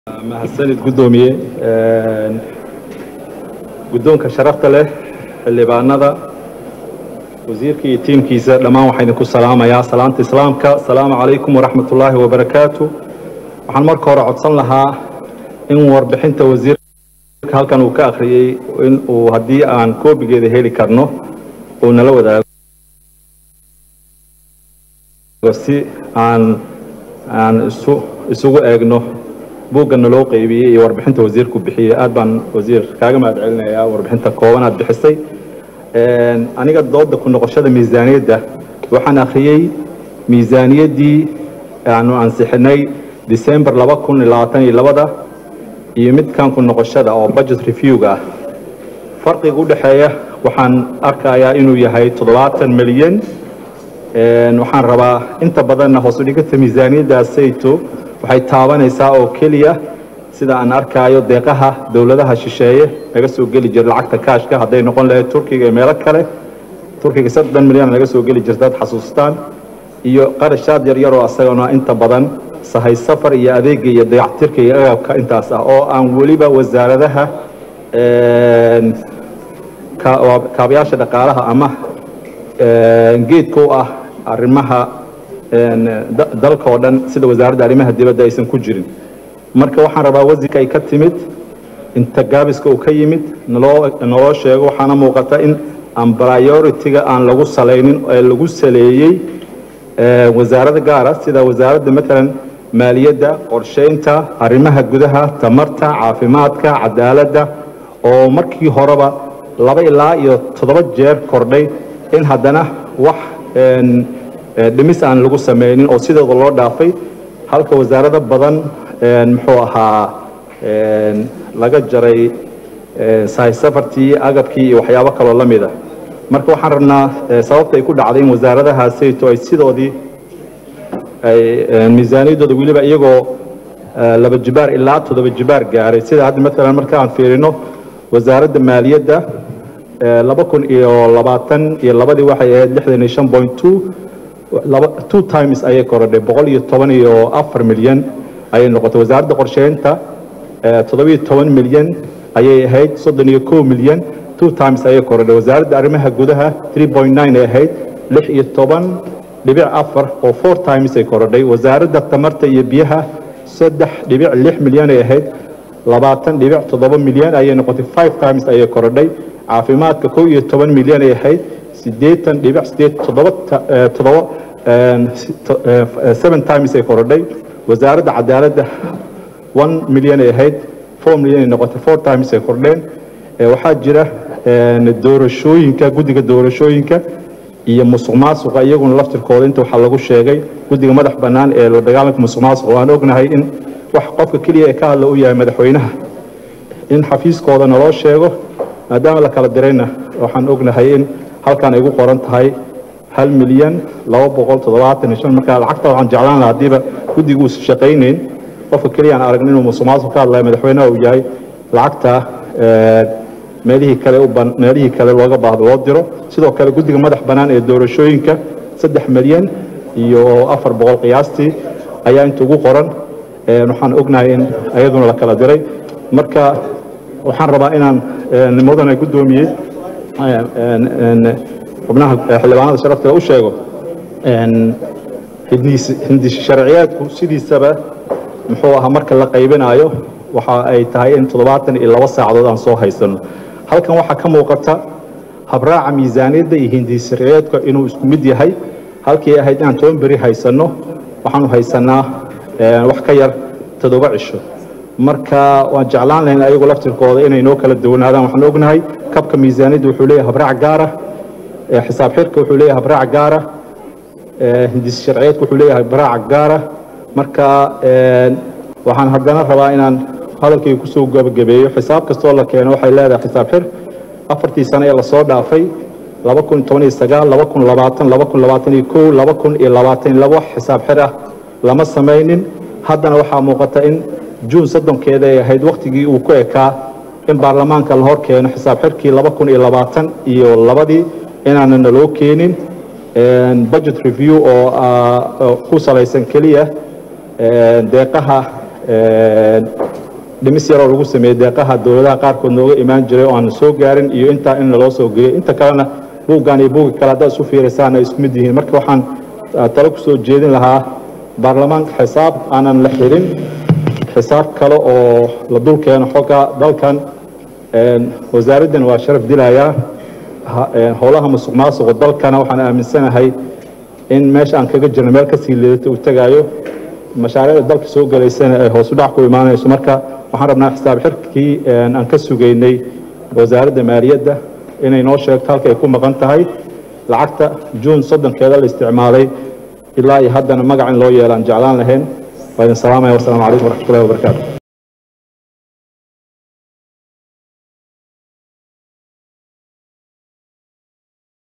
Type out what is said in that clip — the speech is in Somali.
mahadsanid guddoomiye guddoonka sharafta leh xildhibaanada wasiirka iyo tiimkiisa dhammaan waxaa idinku salaamayaa salaanta islaamka asalaamu calaykum waraxmat ullaahi wabarakaatu waxaan marka hore codsan lahaa in warbixinta wasiirka halkan uu ka akhriyey in uu haddii aan koobigeeda heli karno uu nala wadaago si aan aan isu isugu eegno buugga naloo qeybiyey iyo warbixinta wasiirku bixiyey aad baan wasiir kaaga mahad celinayaa warbixinta kooban aad bixisay aniga dooda ku noqoshada miisaaniyadda waxaan akhriyey miisaaniyaddii aanu ansixinay december laba kun labaatan iyo labada iyo midkan ku noqoshada oo budget reviewga ah farqiga u dhexeeya waxaan arkayaa inuu yahay toddobaatan milyan waxaan rabaa inta badanna hoos u dhiganta miisaaniyaddaasayto waxay taabanaysaa oo keliya sida aan arkaayo deeqaha dowladaha shisheeye laga soo geli jira lacagta kaashka hadday noqon lahayd turkiga iyo meelo kale turkiga soddon milyan laga soo geli jirta ad xasuustaan iyo qarashaad yaryar oo asagana inta badan sahay safar iyo adeega iyo dayactirka iyo agabka intaas ah oo aan weliba wasaaradaha kaabayaasha dhaqaalaha ama geedka u ah arrimaha dalka oo dhan sida wasaaradda arrimaha dibadda aysan ku jirin marka waxaan rabaa wasiirka ay ka timid inta gaabiska uu ka yimid naloo naloo sheego waxaana muuqata in aan priority-ga aan lagu salaynin ee lagu saleeyey wasaarada gaara sida wasaaradda matalan maaliyadda qorsheynta arrimaha gudaha tamarta caafimaadka cadaaladda oo markii horeba laba ilaa iyo toddoba jeer kordhay in haddana wax dhimis aan lagu samaynin oo sidooda loo dhaafay halka wasaarado badan muxuu ahaa laga jaray sahay safartii agabkii iyo waxyaabo kaloo la mid ah marka waxaan rabnaa sababta ay ku dhacday in wasaaradahaasayto ay sidoodii ay miisaaniyaddooda weliba iyagoo laba jibaar ilaa toddoba jibaar gaaray sida hadda matalan marka aan fiirino wasaaradda maaliyadda laba kun iyo labaatan iyo labadii waxay ahayd lixdan iyo shan point two two times ayay korodhay boqol iyo toban iyo afar milyan ayay noqotay wasaaradda qorsheynta toddobiyo toban milyan ayay ahayd soddon iyo kow milyan two times ayay korodhay wasaaradda arrimaha gudaha three point nine ay ahayd lix iyo toban dhibic afar oo four times ay korodhay wasaaradda tamarta iyo biyaha saddex dhibic lix milyan ay ahayd labaatan dhibic toddoba milyan ayay noqotay five times ayay korodhay caafimaadka kow iyo toban milyan ay ahayd siddeetan dhibic sideed toddoba toddoba seven times ay korodhay wasaaradda cadaaladda one milyan ay ahayd four milyan ay noqotay four times ay kordheen waxaa jira doorashooyinka guddiga doorashooyinka iyo musuq maasuqa iyaguna laftirkooda inta waxaa lagu sheegay guddiga madax bannaan ee la dagaalanka musuq maasuqa waan ognahay in wax qofka keliya ee ka hadla u yahay madaxweynaha in xafiiskooda naloo sheego maadaama la kala dirayna waxaan ognahay in halkan ay gu qoran tahay hal milyan laba boqol toddobaatan iyo shan marka lacagta waxaan jeclaan lahaa haddiiba guddigu uusan shaqaynayn qofka keliya aan aragno inuu musuq maasuq ka hadlaya madaxweynaha uu yahay lacagta meelihii kale u ban meelihii kale looga baahdo loo diro sidoo kale guddiga madax bannaan ee doorashooyinka saddex milyan iyo afar boqol qiyaastii ayaa inta ugu qoran waxaan ognahay in ayaduna la kala diray marka waxaan rabaa inaan mudane guddoomiyey xubnaha xildhibaanada sharafta u sheego hindis sharciyeedku sidiisaba muxuu ahaa marka la qaybinayo waxa ay tahay in toddobaatan iyo laba saacadood aan soo haysano halkan waxaa ka muuqata habraaca miisaaniyadda iyo hindis sharciyeedka inuu isku mid yahay halkii ahayd inaan toban beri haysanno waxaanu haysanaa wax ka yar toddoba cisho marka waan jeclaan lahayn ayagu laftirkooda inay noo kala duwanaadaan waxaan ognahay kabka miisaaniyadda wuxuu leeyahay habraac gaara xisaab xirka wuxuu leeyahay habraac gaara hindis sharciyeedka wuxuu leeyahay habraac gaara marka waxaan haddana rabaa inaan hadalkayga kusoo gabagabeeyo xisaab kastoo la keeno waxay leedahay xisaab xir afartii sano ee lasoo dhaafay laba kun toban iyo sagaal laba kun labaatan laba kun labaatan iyo kow laba kun iyo labaatan iyo laba xisaab xir ah lama samaynin haddana waxaa muuqata in juun soddonkeeda ay ahayd wakhtigii uu ku ekaa in baarlamaanka la hor keeno xisaab xirkii laba kun iyo labaatan iyo labadii inaanan naloo keenin budget review oo ku salaysan keliya deeqaha dhimis yaroo lagu sameeyey deeqaha dowladaha qaarkood nooga imaan jiray oo aan soo gaarin iyo intaa in laloo soo geliyay inta kalena buuggan iyo buugga kale haddaad isu fiiraysaan ay isku mid yihiin marka waxaan talo ku soo jeedin lahaa baarlamaanka xisaab aanan la xirin xisaab kale oo la dul keeno xogga dalkan wasaaraddan waa sharaf dilayaa howlaha musuq maasuqa dalkana waxaan aaminsanahay in meesha aan kaga jirno meel kasii liidata uu tegaayo mashaariicda dalka soo gelaysana ay hoos u dhac ku imaanayso marka waxaan rabnaa xisaab xirkii aan ka sugaynay wasaaradda maaliyadda inay noo sheegto halka ay ku maqan tahay lacagta juun soddonkeeda la isticmaalay ilaa iyo haddana magac in loo yeelaan jeclaan lahayn waa idin salaamaya wasalaamu calaykum waraxmatullahi wabarakaatu